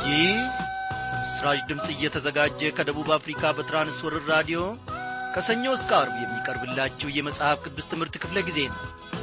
ይህ በምስራች ድምፅ እየተዘጋጀ ከደቡብ አፍሪካ በትራንስወርር ራዲዮ ከሰኞ እስከ አርብ የሚቀርብላችሁ የመጽሐፍ ቅዱስ ትምህርት ክፍለ ጊዜ ነው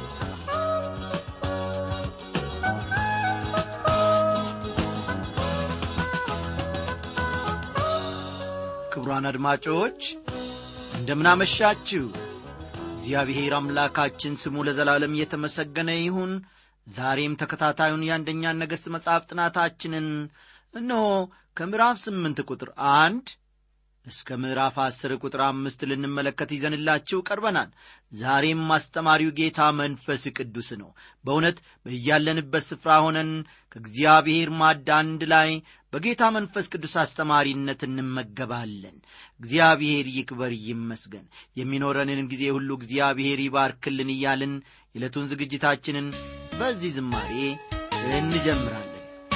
ክቡራን አድማጮች እንደምናመሻችሁ እግዚአብሔር አምላካችን ስሙ ለዘላለም እየተመሰገነ ይሁን ዛሬም ተከታታዩን የአንደኛን ነገሥት መጽሐፍ ጥናታችንን እነሆ ከምዕራፍ ስምንት ቁጥር አንድ እስከ ምዕራፍ አስር ቁጥር አምስት ልንመለከት ይዘንላችሁ ቀርበናል ዛሬም አስተማሪው ጌታ መንፈስ ቅዱስ ነው በእውነት በያለንበት ስፍራ ሆነን ከእግዚአብሔር ማድ አንድ ላይ በጌታ መንፈስ ቅዱስ አስተማሪነት እንመገባለን እግዚአብሔር ይክበር ይመስገን የሚኖረንን ጊዜ ሁሉ እግዚአብሔር ይባርክልን እያልን የዕለቱን ዝግጅታችንን በዚህ ዝማሬ እንጀምራለን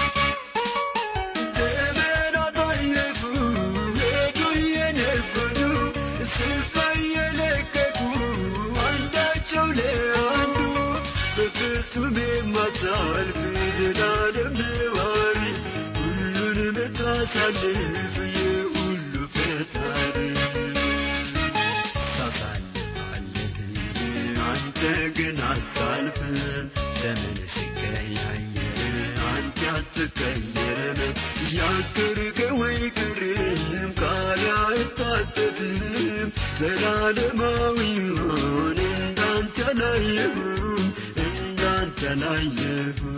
ዘመናት አለፉ ሄዱ የነበሩ ስፍራ የለቀቁ አንዳቸው ለአንዱ በፍጹም የማታልፍ ዘላለም ነዋሪ ሁሉን ምታሳልፍ የሁሉ ፈጣሪ ታሳልፋለህ አንተ ግን አታልፍም ዘመን ሲቀያየር አንተ አትቀየርም ያገርከው አይቀርም ቃል አይታጠፍም ዘላለማዊ ሆን እንዳንተ ላየሁም እንዳንተ ላየሁም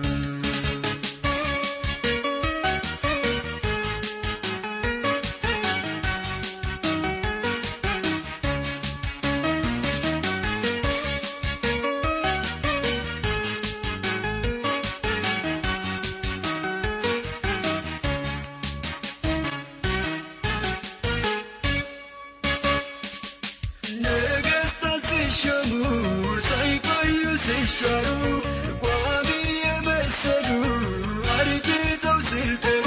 ነገሥታት ሲሾሙ ሳይቆዩ ሲሻሩ ቋሚ የመሰሉ አርጅተው ሲጠሩ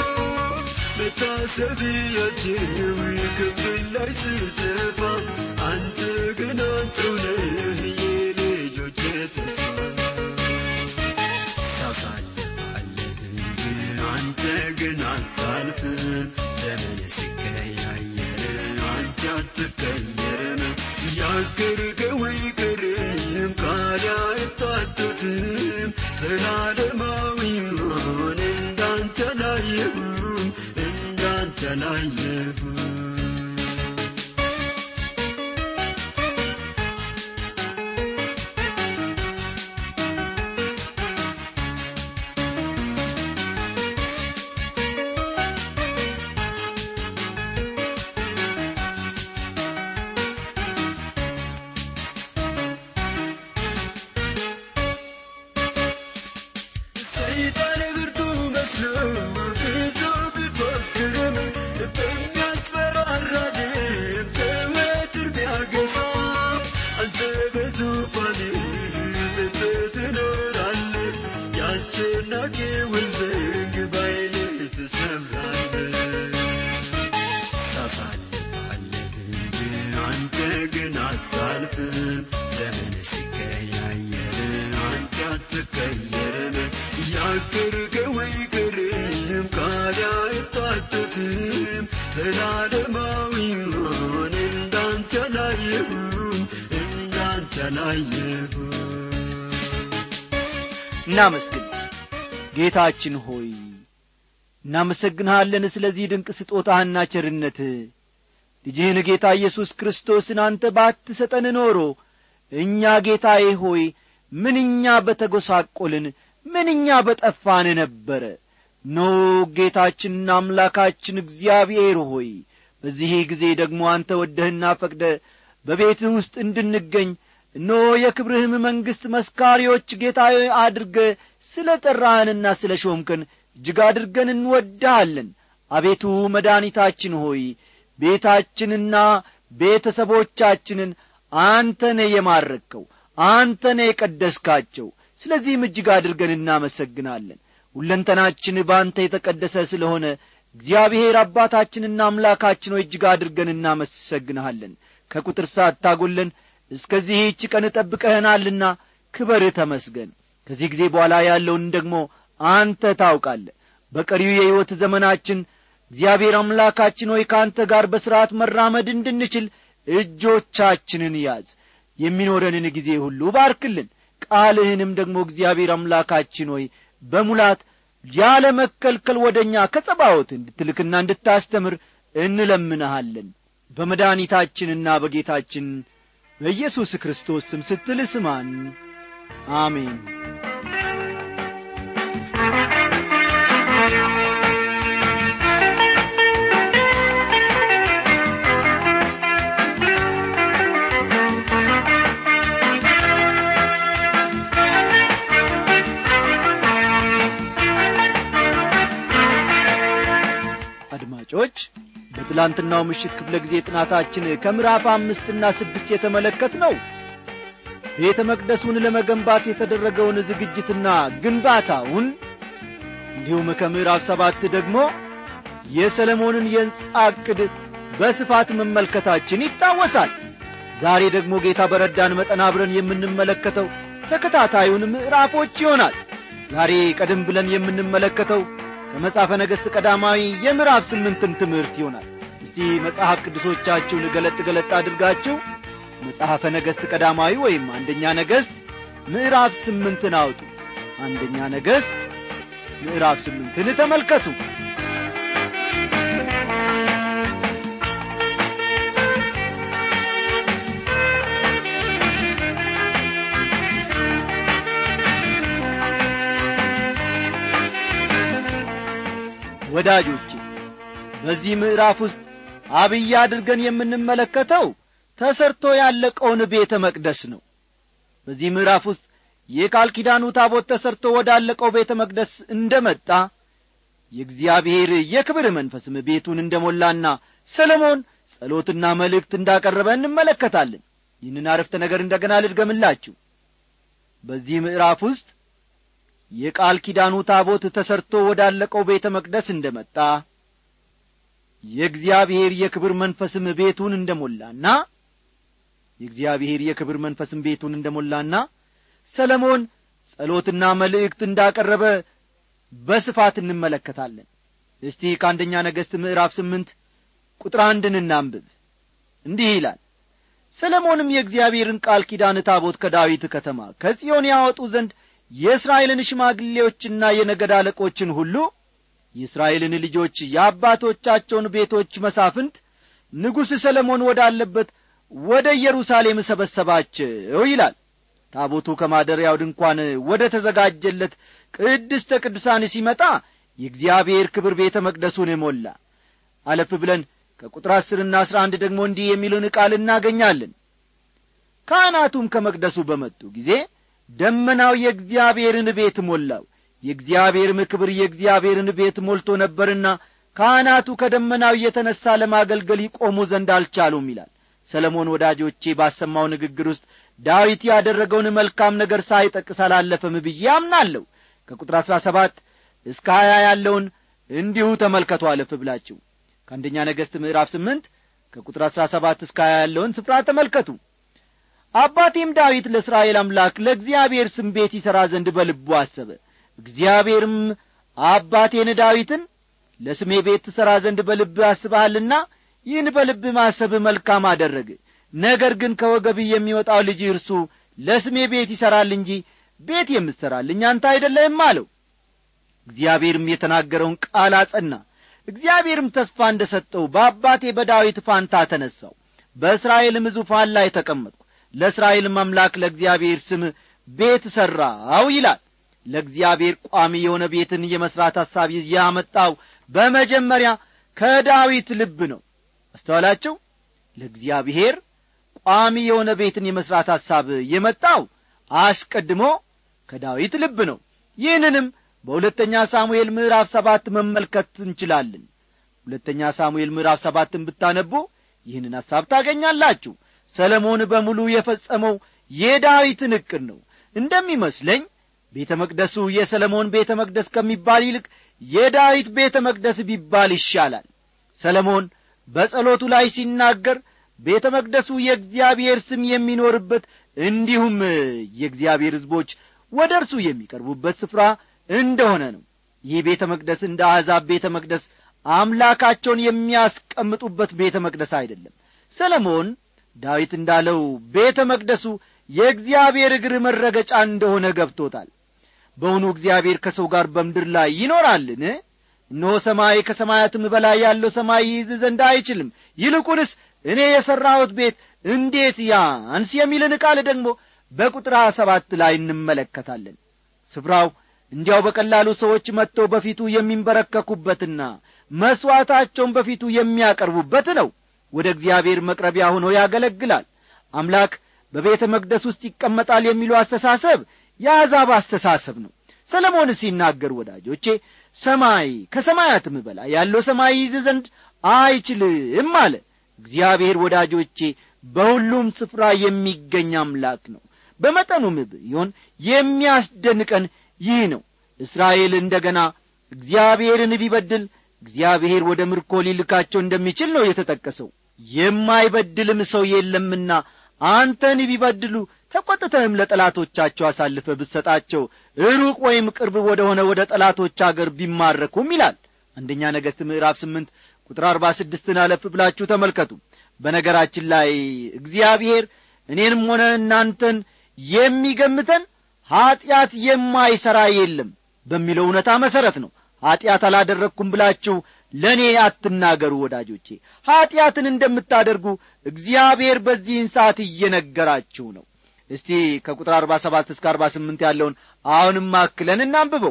መታሰቢያቸው ክፍል ላይ ስጠፋ አንተ ግን አንተው ነህ የልጆች ተስፋ ታሳልፋለህ እንጂ አንተ ግን አታልፍም ዘመን ሲቀያየር አንተ አትቀየርም ያገርከው አይቀርም ቃል አይታጠፍም ዘላለማዊ ሆን እንዳንተ ላየሁም እንዳንተ ላየሁም ሰይጣን ብርቱ መስሎ ብዙ ቢፎክርም በሚያስፈራራ ድምፅ ዘወትር ቢያገሳ አንተ በዙፋንህ ጸንተህ ትኖራለህ የአስጨናቂውን ዘንግ በኃይልህ ትሰብራለህ ታሳልፋለህ እንጂ አንተ ግን አታልፍም ዘመን ሲቀያየር አንተ አትቀየርም ያገርከው አይቀርም ቃል አይታጠፍም ዘላለማዊ ሆን እንዳንተ ላየሁም እንዳንተ ላየሁም እናመስግን ጌታችን ሆይ እናመሰግንሃለን ስለዚህ ድንቅ ስጦታህና ቸርነትህ ልጅህን ጌታ ኢየሱስ ክርስቶስን አንተ ባትሰጠን ኖሮ እኛ ጌታዬ ሆይ ምንኛ በተጐሳቈልን ምንኛ በጠፋን ነበረ ኖ ጌታችንና አምላካችን እግዚአብሔር ሆይ በዚህ ጊዜ ደግሞ አንተ ወደህና ፈቅደ በቤትህ ውስጥ እንድንገኝ እኖ የክብርህም መንግሥት መስካሪዎች ጌታዬ አድርገ ስለ ጠራህንና ስለ ሾምከን እጅግ አድርገን እንወድሃለን አቤቱ መድኃኒታችን ሆይ ቤታችንና ቤተሰቦቻችንን አንተነ የማረከው አንተነ የቀደስካቸው ስለዚህም እጅግ አድርገን እናመሰግናለን ሁለንተናችን በአንተ የተቀደሰ ስለሆነ እግዚአብሔር አባታችንና አምላካችን ሆይ እጅግ አድርገን እናመሰግንሃለን ከቁጥር ሳታጐለን እስከዚህች ቀን ጠብቀህናልና ክበር ተመስገን ከዚህ ጊዜ በኋላ ያለውን ደግሞ አንተ ታውቃለ በቀሪው የሕይወት ዘመናችን እግዚአብሔር አምላካችን ሆይ ከአንተ ጋር በሥርዓት መራመድ እንድንችል እጆቻችንን ያዝ የሚኖረንን ጊዜ ሁሉ ባርክልን ቃልህንም ደግሞ እግዚአብሔር አምላካችን ሆይ በሙላት ያለ መከልከል ወደ እኛ ከጸባዖት እንድትልክና እንድታስተምር እንለምንሃለን በመድኃኒታችንና በጌታችን በኢየሱስ ክርስቶስ ስም ስትል ስማን አሜን አድማጮች በትላንትናው ምሽት ክፍለ ጊዜ ጥናታችን ከምዕራፍ አምስትና ስድስት የተመለከት ነው ቤተ መቅደሱን ለመገንባት የተደረገውን ዝግጅትና ግንባታውን እንዲሁም ከምዕራፍ ሰባት ደግሞ የሰለሞንን የሕንፃ ዕቅድ በስፋት መመልከታችን ይታወሳል ዛሬ ደግሞ ጌታ በረዳን መጠን አብረን የምንመለከተው ተከታታዩን ምዕራፎች ይሆናል ዛሬ ቀደም ብለን የምንመለከተው ከመጽሐፈ ነገሥት ቀዳማዊ የምዕራፍ ስምንትን ትምህርት ይሆናል እስቲ መጽሐፍ ቅዱሶቻችሁን ገለጥ ገለጥ አድርጋችሁ መጽሐፈ ነገሥት ቀዳማዊ ወይም አንደኛ ነገሥት ምዕራፍ ስምንትን አውጡ አንደኛ ነገሥት ምዕራፍ ስምንትን ተመልከቱ ወዳጆቼ በዚህ ምዕራፍ ውስጥ አብይ አድርገን የምንመለከተው ተሰርቶ ያለቀውን ቤተ መቅደስ ነው በዚህ ምዕራፍ ውስጥ የቃል ኪዳኑ ታቦት ተሰርቶ ወዳለቀው ቤተ መቅደስ እንደ መጣ የእግዚአብሔር የክብር መንፈስም ቤቱን እንደ ሞላና ሰለሞን ጸሎትና መልእክት እንዳቀረበ እንመለከታለን ይህንን አረፍተ ነገር እንደገና ልድገምላችሁ በዚህ ምዕራፍ ውስጥ የቃል ኪዳኑ ታቦት ተሰርቶ ወዳለቀው ቤተ መቅደስ እንደ መጣ የእግዚአብሔር የክብር መንፈስም ቤቱን እንደ ሞላና የእግዚአብሔር የክብር መንፈስም ቤቱን እንደ ሞላና ሰለሞን ጸሎትና መልእክት እንዳቀረበ በስፋት እንመለከታለን እስቲ ከአንደኛ ነገሥት ምዕራፍ ስምንት ቁጥር አንድን እናንብብ እንዲህ ይላል ሰለሞንም የእግዚአብሔርን ቃል ኪዳን ታቦት ከዳዊት ከተማ ከጽዮን ያወጡ ዘንድ የእስራኤልን ሽማግሌዎችና የነገድ አለቆችን ሁሉ የእስራኤልን ልጆች የአባቶቻቸውን ቤቶች መሳፍንት ንጉሥ ሰለሞን ወዳለበት ወደ ኢየሩሳሌም ሰበሰባቸው ይላል ታቦቱ ከማደሪያው ድንኳን ወደ ተዘጋጀለት ቅድስተ ቅዱሳን ሲመጣ የእግዚአብሔር ክብር ቤተ መቅደሱን ሞላ አለፍ ብለን ከቁጥር አስርና አስራ አንድ ደግሞ እንዲህ የሚሉን ቃል እናገኛለን ካህናቱም ከመቅደሱ በመጡ ጊዜ ደመናው የእግዚአብሔርን ቤት ሞላው የእግዚአብሔርም ክብር የእግዚአብሔርን ቤት ሞልቶ ነበርና ካህናቱ ከደመናው እየተነሣ ለማገልገል ይቆሙ ዘንድ አልቻሉም ይላል ሰለሞን ወዳጆቼ ባሰማው ንግግር ውስጥ ዳዊት ያደረገውን መልካም ነገር ሳይጠቅስ አላለፈም ብዬ አምናለሁ ከቁጥር አሥራ ሰባት እስከ ሀያ ያለውን እንዲሁ ተመልከቱ አለፍ ብላችሁ ከአንደኛ ነገሥት ምዕራፍ ስምንት ከቁጥር አሥራ ሰባት እስከ ሀያ ያለውን ስፍራ ተመልከቱ አባቴም ዳዊት ለእስራኤል አምላክ ለእግዚአብሔር ስም ቤት ይሠራ ዘንድ በልቡ አሰበ እግዚአብሔርም አባቴን ዳዊትን ለስሜ ቤት ትሠራ ዘንድ በልብ አስበሃልና ይህን በልብ ማሰብ መልካም አደረግ ነገር ግን ከወገብ የሚወጣው ልጅ እርሱ ለስሜ ቤት ይሠራል እንጂ ቤት የምትሠራልኝ አንተ አይደለህም አለው እግዚአብሔርም የተናገረውን ቃል አጸና እግዚአብሔርም ተስፋ እንደ ሰጠው በአባቴ በዳዊት ፋንታ ተነሣው በእስራኤልም ዙፋን ላይ ተቀመጥኩ ለእስራኤልም አምላክ ለእግዚአብሔር ስም ቤት ሠራው ይላል ለእግዚአብሔር ቋሚ የሆነ ቤትን የመሥራት ሐሳብ ያመጣው በመጀመሪያ ከዳዊት ልብ ነው አስተዋላችሁ ለእግዚአብሔር ቋሚ የሆነ ቤትን የመሥራት ሐሳብ የመጣው አስቀድሞ ከዳዊት ልብ ነው ይህንንም በሁለተኛ ሳሙኤል ምዕራፍ ሰባት መመልከት እንችላለን ሁለተኛ ሳሙኤል ምዕራፍ ሰባትን ብታነቡ ይህንን ሐሳብ ታገኛላችሁ ሰለሞን በሙሉ የፈጸመው የዳዊትን ዕቅድ ነው እንደሚመስለኝ ቤተ መቅደሱ የሰለሞን ቤተ መቅደስ ከሚባል ይልቅ የዳዊት ቤተ መቅደስ ቢባል ይሻላል ሰለሞን በጸሎቱ ላይ ሲናገር ቤተ መቅደሱ የእግዚአብሔር ስም የሚኖርበት እንዲሁም የእግዚአብሔር ሕዝቦች ወደ እርሱ የሚቀርቡበት ስፍራ እንደሆነ ነው ይህ ቤተ መቅደስ እንደ አሕዛብ ቤተ መቅደስ አምላካቸውን የሚያስቀምጡበት ቤተ መቅደስ አይደለም ሰለሞን ዳዊት እንዳለው ቤተ መቅደሱ የእግዚአብሔር እግር መረገጫ እንደሆነ ገብቶታል በውኑ እግዚአብሔር ከሰው ጋር በምድር ላይ ይኖራልን እነሆ ሰማይ ከሰማያትም በላይ ያለው ሰማይ ይይዝ ዘንድ አይችልም ይልቁንስ እኔ የሠራሁት ቤት እንዴት ያንስ የሚልን ቃል ደግሞ በቁጥር ሀያ ሰባት ላይ እንመለከታለን ስፍራው እንዲያው በቀላሉ ሰዎች መጥተው በፊቱ የሚንበረከኩበትና መሥዋዕታቸውን በፊቱ የሚያቀርቡበት ነው ወደ እግዚአብሔር መቅረቢያ ሆኖ ያገለግላል አምላክ በቤተ መቅደስ ውስጥ ይቀመጣል የሚሉ አስተሳሰብ የአሕዛብ አስተሳሰብ ነው ሰለሞን ሲናገር ወዳጆቼ ሰማይ ከሰማያትም በላይ ያለው ሰማይ ይዝ ዘንድ አይችልም አለ እግዚአብሔር ወዳጆቼ በሁሉም ስፍራ የሚገኝ አምላክ ነው በመጠኑም ቢሆን የሚያስደንቀን ይህ ነው እስራኤል እንደ ገና እግዚአብሔርን ቢበድል እግዚአብሔር ወደ ምርኮ ሊልካቸው እንደሚችል ነው የተጠቀሰው የማይበድልም ሰው የለምና አንተን ቢበድሉ ተቈጥተህም ለጠላቶቻቸው አሳልፈ ብትሰጣቸው ሩቅ ወይም ቅርብ ወደ ሆነ ወደ ጠላቶች አገር ቢማረኩም ይላል አንደኛ ነገሥት ምዕራፍ ስምንት ቁጥር አርባ ስድስትን አለፍ ብላችሁ ተመልከቱ በነገራችን ላይ እግዚአብሔር እኔንም ሆነ እናንተን የሚገምተን ኀጢአት የማይሠራ የለም በሚለው እውነታ መሠረት ነው ኀጢአት አላደረግኩም ብላችሁ ለእኔ አትናገሩ ወዳጆቼ ኀጢአትን እንደምታደርጉ እግዚአብሔር በዚህን ሰዓት እየነገራችሁ ነው እስቲ ከቁጥር አርባ ሰባት እስከ አርባ ስምንት ያለውን አሁንም አክለን እናንብበው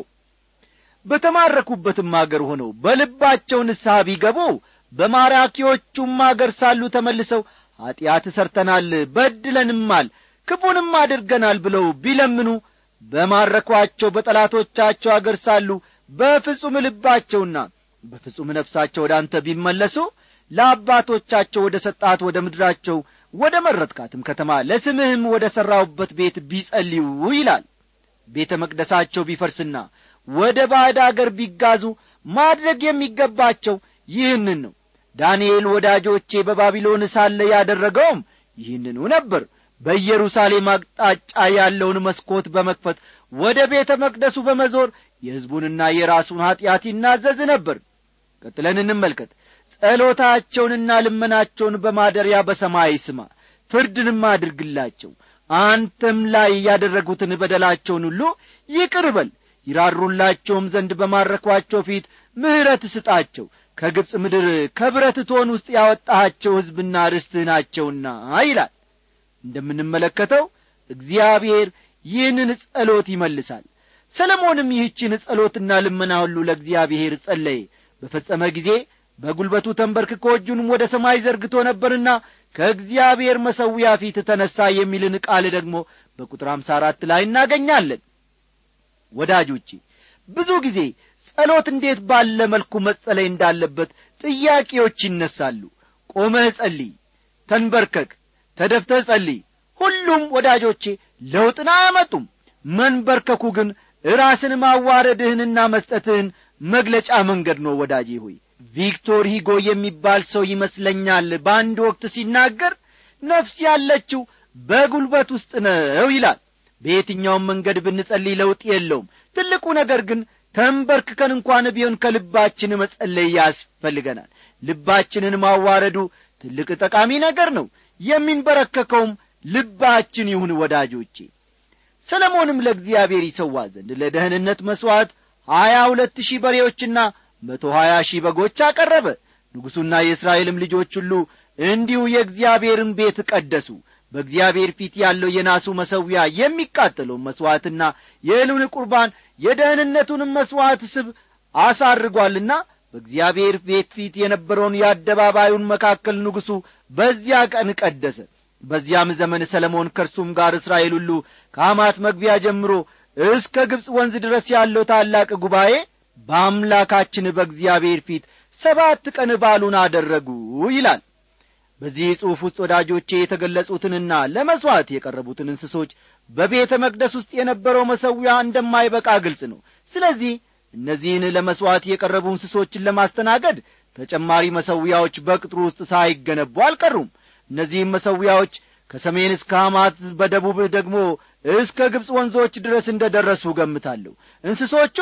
በተማረኩበትም አገር ሆነው በልባቸው ንስሐ ቢገቡ በማራኪዎቹም አገር ሳሉ ተመልሰው ኀጢአት ሰርተናል በድለንማል ክፉንም አድርገናል ብለው ቢለምኑ በማረኳቸው በጠላቶቻቸው አገር ሳሉ በፍጹም ልባቸውና በፍጹም ነፍሳቸው ወደ አንተ ቢመለሱ ለአባቶቻቸው ወደ ሰጣት ወደ ምድራቸው ወደ መረጥካትም ከተማ ለስምህም ወደ ሠራውበት ቤት ቢጸልዩ ይላል ቤተ መቅደሳቸው ቢፈርስና ወደ ባዕድ አገር ቢጋዙ ማድረግ የሚገባቸው ይህንን ነው ዳንኤል ወዳጆቼ በባቢሎን ሳለ ያደረገውም ይህንኑ ነበር በኢየሩሳሌም አቅጣጫ ያለውን መስኮት በመክፈት ወደ ቤተ መቅደሱ በመዞር የሕዝቡንና የራሱን ኀጢአት ይናዘዝ ነበር ቀጥለን እንመልከት ጸሎታቸውንና ልመናቸውን በማደሪያ በሰማይ ስማ ፍርድንም አድርግላቸው አንተም ላይ ያደረጉትን በደላቸውን ሁሉ ይቅር በል ይራሩላቸውም ዘንድ በማረኳቸው ፊት ምሕረት ስጣቸው ከግብፅ ምድር ከብረት ቶን ውስጥ ያወጣሃቸው ሕዝብና ርስትህ ናቸውና ይላል እንደምንመለከተው እግዚአብሔር ይህንን ጸሎት ይመልሳል ሰለሞንም ይህችን ጸሎትና ልመና ሁሉ ለእግዚአብሔር ጸለየ በፈጸመ ጊዜ በጒልበቱ ተንበርክኮ እጁንም ወደ ሰማይ ዘርግቶ ነበርና ከእግዚአብሔር መሰዊያ ፊት ተነሣ የሚልን ቃል ደግሞ በቁጥር አምሳ አራት ላይ እናገኛለን ወዳጆቼ ብዙ ጊዜ ጸሎት እንዴት ባለ መልኩ መጸለይ እንዳለበት ጥያቄዎች ይነሳሉ ቆመህ ጸልይ ተንበርከክ ተደፍተህ ጸልይ ሁሉም ወዳጆቼ ለውጥን አያመጡም መንበርከኩ ግን ራስን ማዋረድህንና መስጠትህን መግለጫ መንገድ ነው ወዳጄ ሆይ ቪክቶር ሂጎ የሚባል ሰው ይመስለኛል በአንድ ወቅት ሲናገር ነፍስ ያለችው በጒልበት ውስጥ ነው ይላል በየትኛውም መንገድ ብንጸልይ ለውጥ የለውም ትልቁ ነገር ግን ተንበርክከን እንኳን ቢሆን ከልባችን መጸለይ ያስፈልገናል ልባችንን ማዋረዱ ትልቅ ጠቃሚ ነገር ነው የሚንበረከከውም ልባችን ይሁን ወዳጆቼ ሰለሞንም ለእግዚአብሔር ይሰዋ ዘንድ ለደህንነት መሥዋዕት ሀያ ሁለት ሺህ በሬዎችና መቶ ሀያ ሺህ በጎች አቀረበ ንጉሡና የእስራኤልም ልጆች ሁሉ እንዲሁ የእግዚአብሔርን ቤት ቀደሱ በእግዚአብሔር ፊት ያለው የናሱ መሠዊያ የሚቃጠለውን መሥዋዕትና የእህሉን ቁርባን የደህንነቱንም መሥዋዕት ስብ አሳርጓልና በእግዚአብሔር ቤት ፊት የነበረውን የአደባባዩን መካከል ንጉሡ በዚያ ቀን ቀደሰ በዚያም ዘመን ሰለሞን ከእርሱም ጋር እስራኤል ሁሉ ከአማት መግቢያ ጀምሮ እስከ ግብፅ ወንዝ ድረስ ያለው ታላቅ ጉባኤ በአምላካችን በእግዚአብሔር ፊት ሰባት ቀን ባሉን አደረጉ ይላል በዚህ ጽሑፍ ውስጥ ወዳጆቼ የተገለጹትንና ለመሥዋዕት የቀረቡትን እንስሶች በቤተ መቅደስ ውስጥ የነበረው መሠዊያ እንደማይበቃ ግልጽ ነው ስለዚህ እነዚህን ለመሥዋዕት የቀረቡ እንስሶችን ለማስተናገድ ተጨማሪ መሠዊያዎች በቅጥሩ ውስጥ ሳይገነቡ አልቀሩም እነዚህም መሠዊያዎች ከሰሜን እስከ ሐማት በደቡብ ደግሞ እስከ ግብፅ ወንዞች ድረስ እንደ ደረሱ ገምታለሁ እንስሶቹ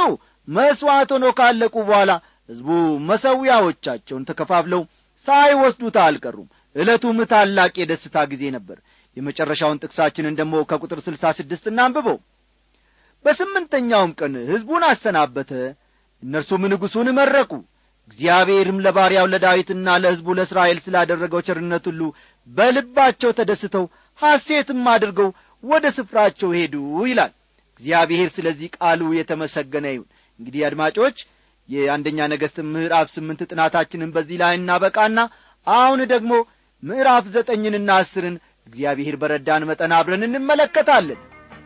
መሥዋዕት ሆኖ ካለቁ በኋላ ሕዝቡ መሠዊያዎቻቸውን ተከፋፍለው ሳይወስዱት አልቀሩም ዕለቱም ታላቅ የደስታ ጊዜ ነበር የመጨረሻውን ጥቅሳችንን ደግሞ ከቁጥር ስልሳ ስድስት እናንብበው በስምንተኛውም ቀን ሕዝቡን አሰናበተ እነርሱም ንጉሡን መረቁ እግዚአብሔርም ለባሪያው ለዳዊትና ለሕዝቡ ለእስራኤል ስላደረገው ቸርነት ሁሉ በልባቸው ተደስተው ሐሴትም አድርገው ወደ ስፍራቸው ሄዱ ይላል እግዚአብሔር ስለዚህ ቃሉ የተመሰገነ ይሁን እንግዲህ አድማጮች የአንደኛ ነገሥት ምዕራፍ ስምንት ጥናታችንን በዚህ ላይ እናበቃና አሁን ደግሞ ምዕራፍ ዘጠኝንና አስርን እግዚአብሔር በረዳን መጠን አብረን እንመለከታለን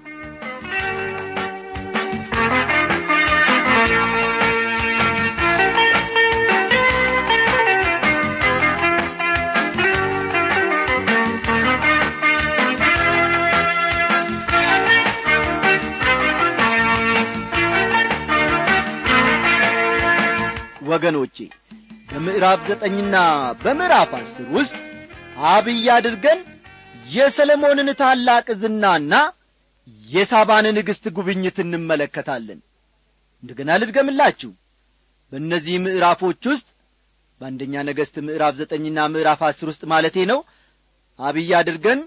ወገኖቼ በምዕራፍ ዘጠኝና በምዕራፍ አስር ውስጥ አብይ አድርገን የሰለሞንን ታላቅ ዝናና የሳባን ንግሥት ጉብኝት እንመለከታለን እንደገና ልድገምላችሁ በእነዚህ ምዕራፎች ውስጥ በአንደኛ ነገሥት ምዕራፍ ዘጠኝና ምዕራፍ አስር ውስጥ ማለቴ ነው አብይ አድርገን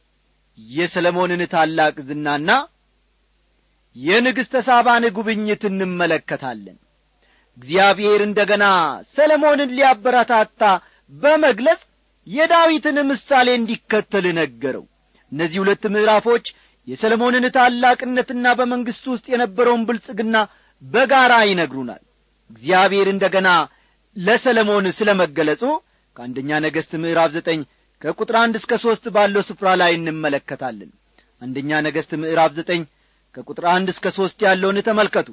የሰለሞንን ታላቅ ዝናና የንግሥተ ሳባን ጉብኝት እንመለከታለን እግዚአብሔር እንደ ገና ሰለሞንን ሊያበረታታ በመግለጽ የዳዊትን ምሳሌ እንዲከተል ነገረው እነዚህ ሁለት ምዕራፎች የሰለሞንን ታላቅነትና በመንግሥቱ ውስጥ የነበረውን ብልጽግና በጋራ ይነግሩናል እግዚአብሔር እንደ ገና ለሰለሞን ስለ መገለጹ ከአንደኛ ነገሥት ምዕራፍ ዘጠኝ ከቁጥር አንድ እስከ ሦስት ባለው ስፍራ ላይ እንመለከታለን አንደኛ ነገሥት ምዕራፍ ዘጠኝ ከቁጥር አንድ እስከ ሦስት ያለውን ተመልከቱ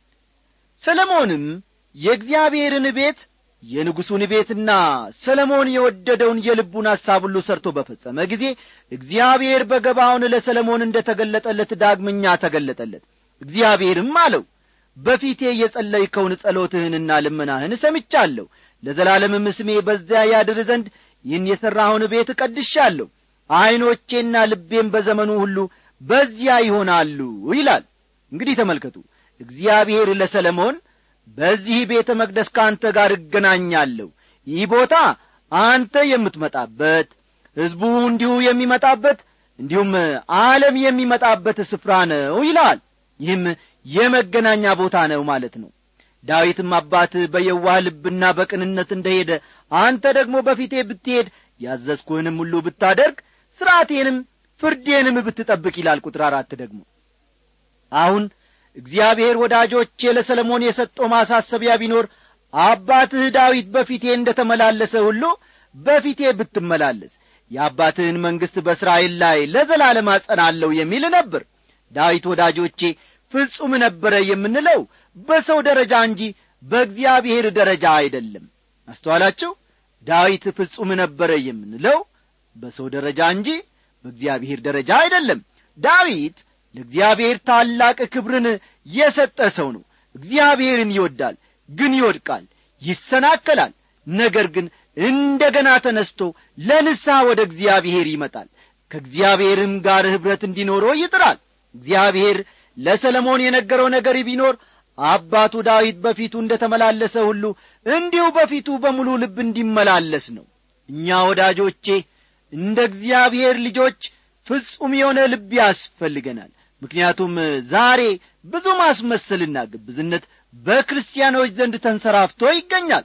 ሰለሞንም የእግዚአብሔርን ቤት የንጉሡን ቤትና ሰለሞን የወደደውን የልቡን ሐሳብ ሁሉ ሰርቶ በፈጸመ ጊዜ እግዚአብሔር በገባውን ለሰለሞን እንደ ተገለጠለት ዳግመኛ ተገለጠለት እግዚአብሔርም አለው በፊቴ የጸለይከውን ጸሎትህንና ልመናህን ሰምቻለሁ ለዘላለምም ስሜ በዚያ ያድር ዘንድ ይህን የሠራኸውን ቤት እቀድሻለሁ ዐይኖቼና ልቤም በዘመኑ ሁሉ በዚያ ይሆናሉ ይላል እንግዲህ ተመልከቱ እግዚአብሔር ለሰለሞን በዚህ ቤተ መቅደስ ከአንተ ጋር እገናኛለሁ ይህ ቦታ አንተ የምትመጣበት ሕዝቡ እንዲሁ የሚመጣበት እንዲሁም ዓለም የሚመጣበት ስፍራ ነው ይላል ይህም የመገናኛ ቦታ ነው ማለት ነው ዳዊትም አባትህ በየዋህ ልብና በቅንነት እንደሄደ አንተ ደግሞ በፊቴ ብትሄድ ያዘዝኩህንም ሁሉ ብታደርግ ሥርዓቴንም ፍርዴንም ብትጠብቅ ይላል ቁጥር አራት ደግሞ አሁን እግዚአብሔር ወዳጆቼ ለሰለሞን የሰጠው ማሳሰቢያ ቢኖር አባትህ ዳዊት በፊቴ እንደ ተመላለሰ ሁሉ በፊቴ ብትመላለስ የአባትህን መንግሥት በእስራኤል ላይ ለዘላለም አጸናለሁ የሚል ነበር ዳዊት ወዳጆቼ ፍጹም ነበረ የምንለው በሰው ደረጃ እንጂ በእግዚአብሔር ደረጃ አይደለም አስተዋላችሁ ዳዊት ፍጹም ነበረ የምንለው በሰው ደረጃ እንጂ በእግዚአብሔር ደረጃ አይደለም ዳዊት ለእግዚአብሔር ታላቅ ክብርን የሰጠ ሰው ነው እግዚአብሔርን ይወዳል ግን ይወድቃል ይሰናከላል ነገር ግን እንደ ገና ተነስቶ ለንስሐ ወደ እግዚአብሔር ይመጣል ከእግዚአብሔርም ጋር ኅብረት እንዲኖረው ይጥራል እግዚአብሔር ለሰለሞን የነገረው ነገር ቢኖር አባቱ ዳዊት በፊቱ እንደ ተመላለሰ ሁሉ እንዲሁ በፊቱ በሙሉ ልብ እንዲመላለስ ነው እኛ ወዳጆቼ እንደ እግዚአብሔር ልጆች ፍጹም የሆነ ልብ ያስፈልገናል ምክንያቱም ዛሬ ብዙ ማስመሰልና ግብዝነት በክርስቲያኖች ዘንድ ተንሰራፍቶ ይገኛል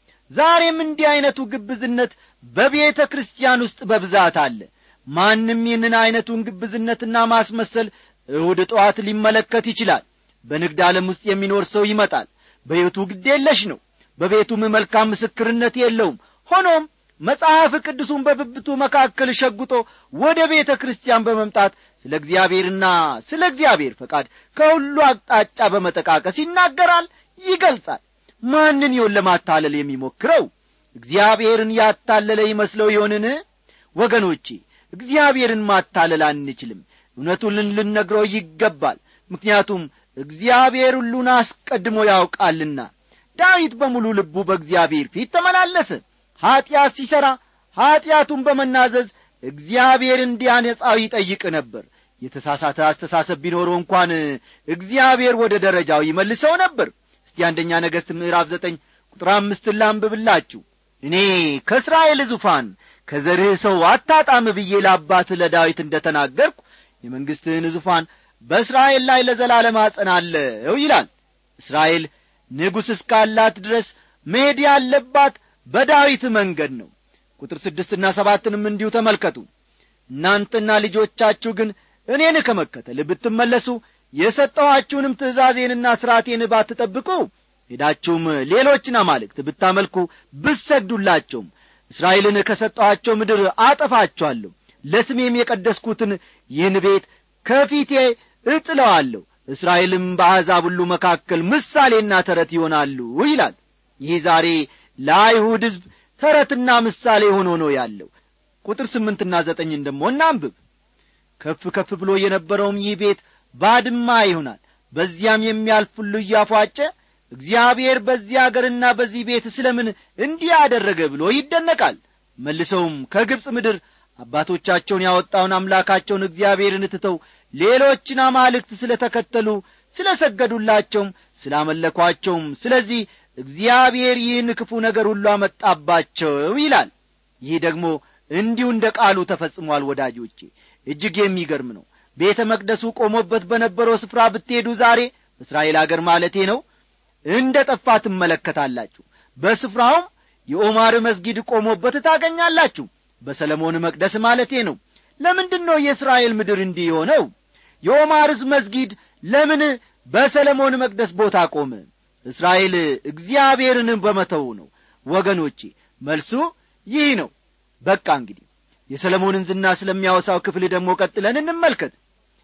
ዛሬም እንዲህ ዐይነቱ ግብዝነት በቤተ ክርስቲያን ውስጥ በብዛት አለ ማንም ይህንን ዐይነቱን ግብዝነትና ማስመሰል እሁድ ጠዋት ሊመለከት ይችላል በንግድ ዓለም ውስጥ የሚኖር ሰው ይመጣል በሕይወቱ ግዴለሽ ነው በቤቱም መልካም ምስክርነት የለውም ሆኖም መጽሐፍ ቅዱሱን በብብቱ መካከል ሸጉጦ ወደ ቤተ ክርስቲያን በመምጣት ስለ እግዚአብሔርና ስለ እግዚአብሔር ፈቃድ ከሁሉ አቅጣጫ በመጠቃቀስ ይናገራል ይገልጻል ማንን ይሆን ለማታለል የሚሞክረው እግዚአብሔርን ያታለለ ይመስለው ይሆንን ወገኖቼ እግዚአብሔርን ማታለል አንችልም እውነቱን ልንነግረው ይገባል ምክንያቱም እግዚአብሔር ሁሉን አስቀድሞ ያውቃልና ዳዊት በሙሉ ልቡ በእግዚአብሔር ፊት ተመላለሰ ኀጢአት ሲሠራ ኀጢአቱን በመናዘዝ እግዚአብሔር እንዲያነጻው ይጠይቅ ነበር የተሳሳተ አስተሳሰብ ቢኖረው እንኳን እግዚአብሔር ወደ ደረጃው ይመልሰው ነበር እስቲ አንደኛ ነገሥት ምዕራፍ ዘጠኝ ቁጥር አምስትን ላንብብላችሁ እኔ ከእስራኤል ዙፋን ከዘርህ ሰው አታጣም ብዬ ለአባትህ ለዳዊት እንደ ተናገርኩ የመንግሥትህን ዙፋን በእስራኤል ላይ ለዘላለም አጸናለሁ ይላል እስራኤል ንጉሥ እስካላት ድረስ መሄድ ያለባት በዳዊት መንገድ ነው ቁጥር ስድስትና ሰባትንም እንዲሁ ተመልከቱ እናንተና ልጆቻችሁ ግን እኔን ከመከተል ብትመለሱ የሰጠኋችሁንም ትእዛዜንና ሥርዓቴን ባትጠብቁ ሄዳችሁም ሌሎችን አማልክት ብታመልኩ ብሰግዱላቸውም እስራኤልን ከሰጠኋቸው ምድር አጠፋችኋለሁ ለስሜም የቀደስኩትን ይህን ቤት ከፊቴ እጥለዋለሁ እስራኤልም በአሕዛብ ሁሉ መካከል ምሳሌና ተረት ይሆናሉ ይላል ይህ ዛሬ ለአይሁድ ሕዝብ ተረትና ምሳሌ ሆኖ ነው ያለው ቁጥር ስምንትና ዘጠኝን ደሞ እናንብብ ከፍ ከፍ ብሎ የነበረውም ይህ ቤት ባድማ ይሆናል በዚያም የሚያልፍ ሁሉ እያፏጨ እግዚአብሔር በዚህ አገርና በዚህ ቤት ስለምን እንዲህ አደረገ ብሎ ይደነቃል መልሰውም ከግብፅ ምድር አባቶቻቸውን ያወጣውን አምላካቸውን እግዚአብሔርን ትተው ሌሎችን አማልክት ስለ ተከተሉ ስለ ሰገዱላቸውም ስላመለኳቸውም ስለዚህ እግዚአብሔር ይህን ክፉ ነገር ሁሉ አመጣባቸው ይላል ይህ ደግሞ እንዲሁ እንደ ቃሉ ተፈጽሟል ወዳጆቼ እጅግ የሚገርም ነው ቤተ መቅደሱ ቆሞበት በነበረው ስፍራ ብትሄዱ ዛሬ እስራኤል አገር ማለቴ ነው እንደ ጠፋ ትመለከታላችሁ በስፍራውም የኦማር መስጊድ ቆሞበት ታገኛላችሁ በሰለሞን መቅደስ ማለቴ ነው ለምንድን ነው የእስራኤል ምድር እንዲህ የሆነው የኦማርስ መስጊድ ለምን በሰለሞን መቅደስ ቦታ ቆመ እስራኤል እግዚአብሔርን በመተው ነው ወገኖቼ መልሱ ይህ ነው በቃ እንግዲህ የሰለሞንን ዝና ስለሚያወሳው ክፍል ደግሞ ቀጥለን እንመልከት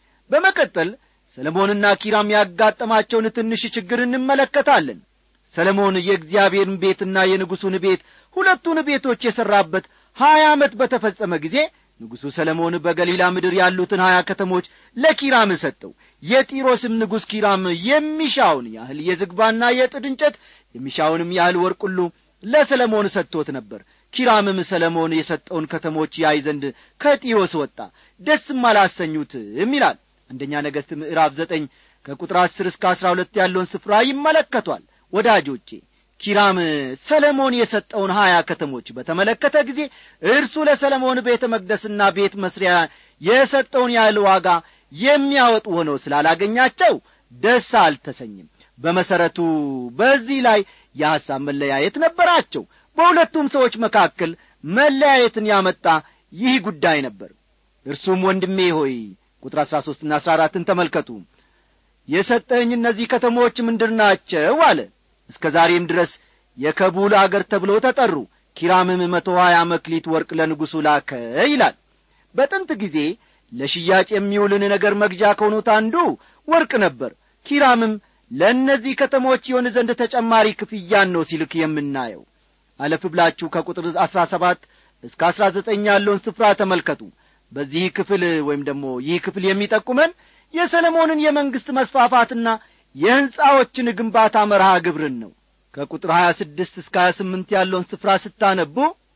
በመቀጠል ሰለሞንና ኪራም ያጋጠማቸውን ትንሽ ችግር እንመለከታለን ሰለሞን የእግዚአብሔርን ቤትና የንጉሡን ቤት ሁለቱን ቤቶች የሠራበት ሀያ ዓመት በተፈጸመ ጊዜ ንጉሡ ሰለሞን በገሊላ ምድር ያሉትን ሀያ ከተሞች ለኪራም ሰጠው የጢሮስም ንጉሥ ኪራም የሚሻውን ያህል የዝግባና የጥድ እንጨት የሚሻውንም ያህል ወርቅ ሁሉ ለሰለሞን ሰጥቶት ነበር ኪራምም ሰለሞን የሰጠውን ከተሞች ያይ ዘንድ ከጢሮስ ወጣ ደስም አላሰኙትም ይላል አንደኛ ነገሥት ምዕራፍ ዘጠኝ ከቁጥር አስር እስከ አስራ ሁለት ያለውን ስፍራ ይመለከቷል ወዳጆቼ ኪራም ሰለሞን የሰጠውን ሀያ ከተሞች በተመለከተ ጊዜ እርሱ ለሰለሞን ቤተ መቅደስና ቤት መስሪያ የሰጠውን ያህል ዋጋ የሚያወጡ ሆነው ስላላገኛቸው ደስ አልተሰኝም በመሠረቱ በዚህ ላይ የሐሳብ መለያየት ነበራቸው በሁለቱም ሰዎች መካከል መለያየትን ያመጣ ይህ ጉዳይ ነበር እርሱም ወንድሜ ሆይ ቁጥር አሥራ ሦስትና አሥራ አራትን ተመልከቱ የሰጠኝ እነዚህ ከተሞች ምንድር ናቸው አለ እስከ ዛሬም ድረስ የከቡል አገር ተብለው ተጠሩ ኪራምም መቶ ሀያ መክሊት ወርቅ ለንጉሡ ላከ ይላል በጥንት ጊዜ ለሽያጭ የሚውልን ነገር መግዣ ከሆኑት አንዱ ወርቅ ነበር ኪራምም ለእነዚህ ከተሞች ይሆን ዘንድ ተጨማሪ ክፍያን ነው ሲልክ የምናየው አለፍ ብላችሁ ከቁጥር አሥራ ሰባት እስከ አሥራ ዘጠኝ ያለውን ስፍራ ተመልከቱ በዚህ ክፍል ወይም ደግሞ ይህ ክፍል የሚጠቁመን የሰለሞንን የመንግሥት መስፋፋትና የሕንፃዎችን ግንባታ መርሃ ግብርን ነው ከቁጥር 26 እስከ 28 ያለውን ስፍራ ስታነቡ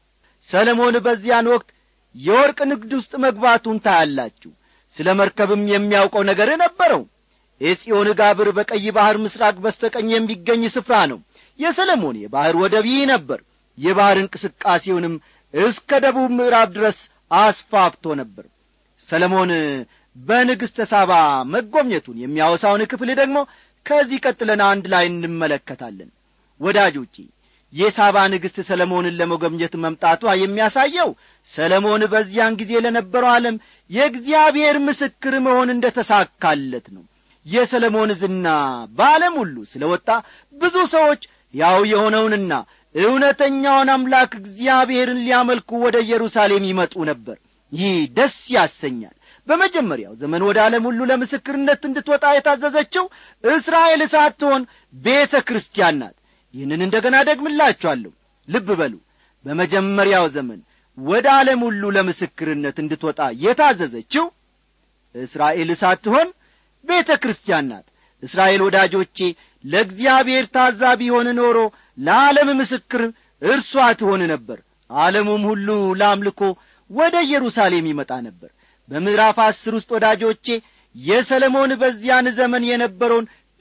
ሰለሞን በዚያን ወቅት የወርቅ ንግድ ውስጥ መግባቱን ታያላችሁ ስለ መርከብም የሚያውቀው ነገር ነበረው ኤጽዮን ጋብር በቀይ ባሕር ምስራቅ በስተቀኝ የሚገኝ ስፍራ ነው የሰለሞን የባሕር ወደብ ይህ ነበር የባሕር እንቅስቃሴውንም እስከ ደቡብ ምዕራብ ድረስ አስፋፍቶ ነበር ሰለሞን በንግሥተ ሳባ መጎብኘቱን የሚያወሳውን ክፍል ደግሞ ከዚህ ቀጥለን አንድ ላይ እንመለከታለን ወዳጆቼ የሳባ ንግሥት ሰለሞንን ለመጎብኘት መምጣቷ የሚያሳየው ሰለሞን በዚያን ጊዜ ለነበረው ዓለም የእግዚአብሔር ምስክር መሆን እንደ ተሳካለት ነው የሰለሞን ዝና በዓለም ሁሉ ስለ ወጣ ብዙ ሰዎች ያው የሆነውንና እውነተኛውን አምላክ እግዚአብሔርን ሊያመልኩ ወደ ኢየሩሳሌም ይመጡ ነበር ይህ ደስ ያሰኛል በመጀመሪያው ዘመን ወደ ዓለም ሁሉ ለምስክርነት እንድትወጣ የታዘዘችው እስራኤል ሳትሆን ቤተ ክርስቲያን ናት ይህንን እንደ ገና ደግምላችኋለሁ ልብ በሉ በመጀመሪያው ዘመን ወደ ዓለም ሁሉ ለምስክርነት እንድትወጣ የታዘዘችው እስራኤል ሳትሆን ቤተ ክርስቲያን ናት እስራኤል ወዳጆቼ ለእግዚአብሔር ታዛ ቢሆን ኖሮ ለዓለም ምስክር እርሷ ትሆን ነበር ዓለሙም ሁሉ ለአምልኮ ወደ ኢየሩሳሌም ይመጣ ነበር በምዕራፍ አስር ውስጥ ወዳጆቼ የሰለሞን በዚያን ዘመን የነበረውን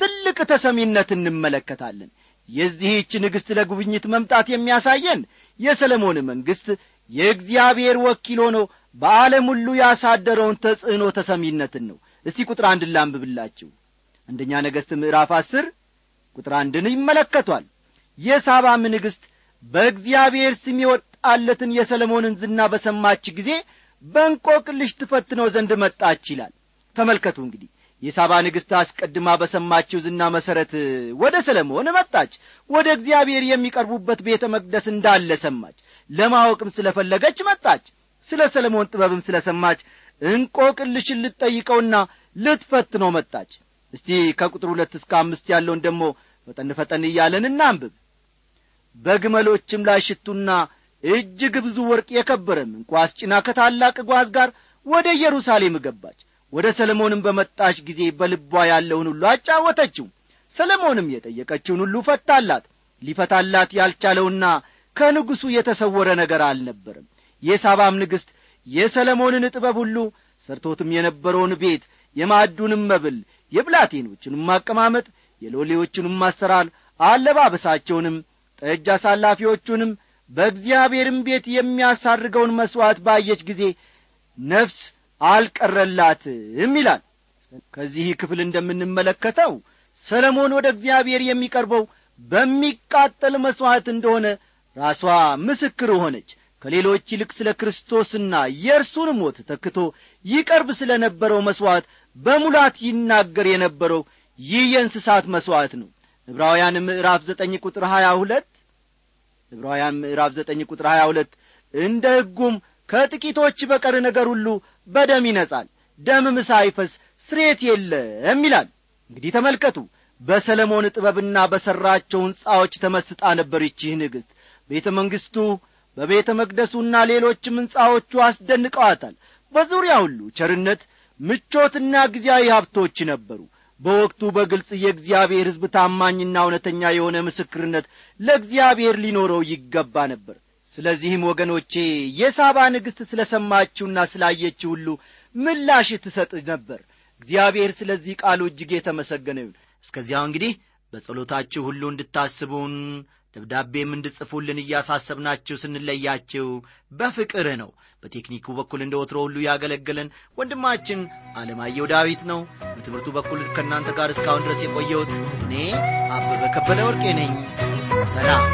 ትልቅ ተሰሚነት እንመለከታለን የዚህች ንግሥት ለጉብኝት መምጣት የሚያሳየን የሰለሞን መንግሥት የእግዚአብሔር ወኪል ሆኖ በዓለም ሁሉ ያሳደረውን ተጽዕኖ ተሰሚነትን ነው እስቲ ቁጥር አንድ ላንብብላችሁ አንደኛ ነገሥት ምዕራፍ አስር ቁጥር አንድን ይመለከቷል የሳባም ንግሥት በእግዚአብሔር ስም የወጣለትን የሰለሞንን ዝና በሰማች ጊዜ በእንቆቅልሽ ትፈትነው ዘንድ መጣች ይላል ተመልከቱ እንግዲህ የሳባ ንግሥት አስቀድማ በሰማችው ዝና መሠረት ወደ ሰለሞን መጣች ወደ እግዚአብሔር የሚቀርቡበት ቤተ መቅደስ እንዳለ ሰማች ለማወቅም ስለ ፈለገች መጣች ስለ ሰለሞን ጥበብም ስለ ሰማች እንቆቅልሽን ልትጠይቀውና ልትፈትነው መጣች እስቲ ከቁጥር ሁለት እስከ አምስት ያለውን ደግሞ ፈጠን ፈጠን እያለን እናንብብ በግመሎችም ላይ ሽቱና እጅግ ብዙ ወርቅ የከበረም እንኳ አስጭና ከታላቅ ጓዝ ጋር ወደ ኢየሩሳሌም ገባች ወደ ሰለሞንም በመጣች ጊዜ በልቧ ያለውን ሁሉ አጫወተችው ሰለሞንም የጠየቀችውን ሁሉ ፈታላት ሊፈታላት ያልቻለውና ከንጉሡ የተሰወረ ነገር አልነበረም የሳባም ንግሥት የሰለሞንን ጥበብ ሁሉ ሰርቶትም የነበረውን ቤት የማዕዱንም መብል የብላቴኖቹንም አቀማመጥ የሎሌዎቹንም አሰራር አለባበሳቸውንም ጠጅ አሳላፊዎቹንም በእግዚአብሔርም ቤት የሚያሳርገውን መሥዋዕት ባየች ጊዜ ነፍስ አልቀረላትም ይላል ከዚህ ክፍል እንደምንመለከተው ሰለሞን ወደ እግዚአብሔር የሚቀርበው በሚቃጠል መሥዋዕት እንደሆነ ራሷ ምስክር ሆነች ከሌሎች ይልቅ ስለ ክርስቶስና የእርሱን ሞት ተክቶ ይቀርብ ስለ ነበረው መሥዋዕት በሙላት ይናገር የነበረው ይህ የእንስሳት መሥዋዕት ነው ዕብራውያን ምዕራፍ ዘጠኝ ቁጥር ሀያ ሁለት ዕብራውያን ምዕራፍ ዘጠኝ ቁጥር ሀያ ሁለት እንደ ሕጉም ከጥቂቶች በቀር ነገር ሁሉ በደም ይነጻል ደምም ሳይፈስ ስሬት የለም ይላል እንግዲህ ተመልከቱ በሰለሞን ጥበብና በሠራቸው ሕንጻዎች ተመስጣ ነበር ይቺህ ንግሥት ቤተ መንግሥቱ በቤተ መቅደሱና ሌሎችም ሕንጻዎቹ አስደንቀዋታል በዙሪያ ሁሉ ቸርነት ምቾትና ጊዜያዊ ሀብቶች ነበሩ በወቅቱ በግልጽ የእግዚአብሔር ሕዝብ ታማኝና እውነተኛ የሆነ ምስክርነት ለእግዚአብሔር ሊኖረው ይገባ ነበር ስለዚህም ወገኖቼ የሳባ ንግሥት ስለ ሰማችውና ስላየችው ሁሉ ምላሽ ትሰጥ ነበር እግዚአብሔር ስለዚህ ቃሉ እጅግ የተመሰገነ ይሁን እስከዚያው እንግዲህ በጸሎታችሁ ሁሉ እንድታስቡን ደብዳቤም እንድጽፉልን እያሳሰብናችሁ ስንለያችሁ በፍቅር ነው በቴክኒኩ በኩል እንደ ወትሮ ሁሉ ያገለገለን ወንድማችን አለማየሁ ዳዊት ነው በትምህርቱ በኩል ከእናንተ ጋር እስካሁን ድረስ የቆየሁት እኔ አበበ ከበደ ወርቄ ነኝ ሰላም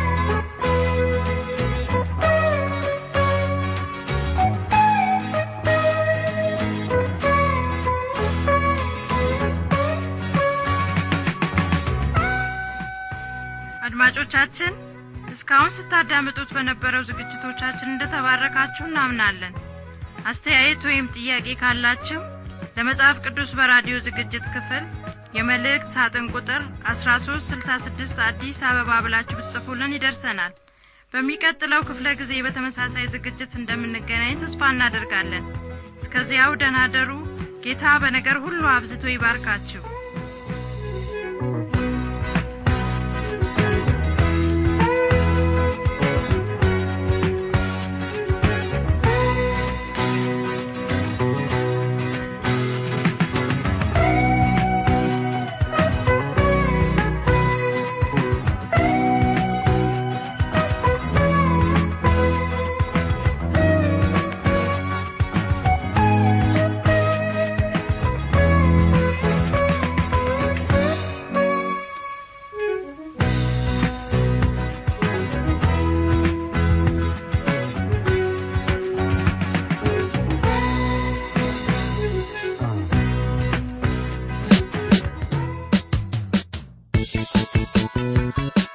አድማጮቻችን እስካሁን ስታዳምጡት በነበረው ዝግጅቶቻችን እንደተባረካችሁ እናምናለን አስተያየት ወይም ጥያቄ ካላችሁ ለመጽሐፍ ቅዱስ በራዲዮ ዝግጅት ክፍል የመልእክት ሳጥን ቁጥር 1366 አዲስ አበባ ብላችሁ ብትጽፉልን ይደርሰናል በሚቀጥለው ክፍለ ጊዜ በተመሳሳይ ዝግጅት እንደምንገናኝ ተስፋ እናደርጋለን እስከዚያው ደናደሩ ጌታ በነገር ሁሉ አብዝቶ ይባርካችሁ Thank you.